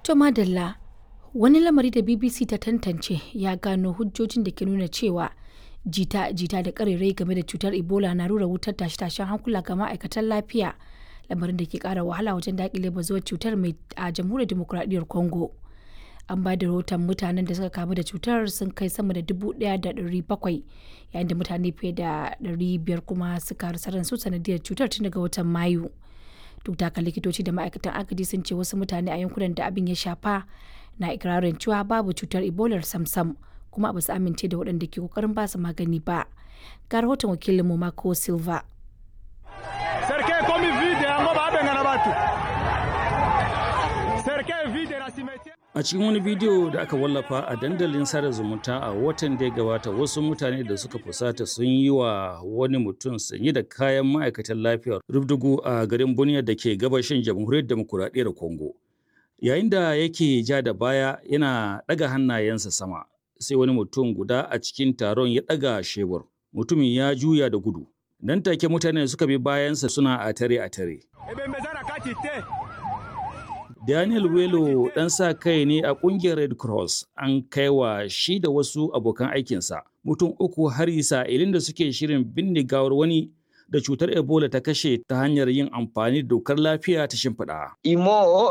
To madalla wani lamari da BBC ta tantance ya gano hujjojin da ke nuna cewa jita-jita da karerai game da cutar Ebola na rura wutar tashe-tashen hankula ga ma'aikatan lafiya lamarin da ke kara wahala wajen dakile bazuwar cutar mai a jamhuriyar demokuraɗiyyar Congo. An ba da rahoton mutanen da suka kamu da cutar sun kai sama da dubu ɗaya da ɗari bakwai yayin da mutane fiye da ɗari biyar kuma suka rasa ransu sanadiyar cutar tun daga watan Mayu. duk da likitoci da ma'aikatan agaji sun ce wasu mutane a yankunan da abin ya shafa na ikirarin cewa babu cutar ebola samsam kuma ba su amince da waɗanda ke kokarin ba su magani ba ga rahoton wakilinmu mako silva A cikin wani bidiyo da aka wallafa a dandalin sada zumunta a watan da ya gabata wasu mutane da suka fusata sun yi wa wani mutum sanye da kayan ma'aikatan lafiyar rubdugu a garin Bunia da ke gabashin jamhuriyar demokuraɗiyyar Congo. Yayin da yake ja da baya yana ɗaga hannayensa sama sai wani mutum guda a cikin taron ya ɗaga shebur. Mutumin ya juya da gudu. Nan take mutane suka bi bayansa suna a tare a tare. Daniel Welo ɗan sa kai ne a ƙungiyar Red Cross an kai wa shi da wasu abokan aikinsa mutum uku har ilin da suke shirin binne gawar wani da cutar Ebola ta kashe ta hanyar yin amfani da dokar lafiya ta shimfiɗa. Imo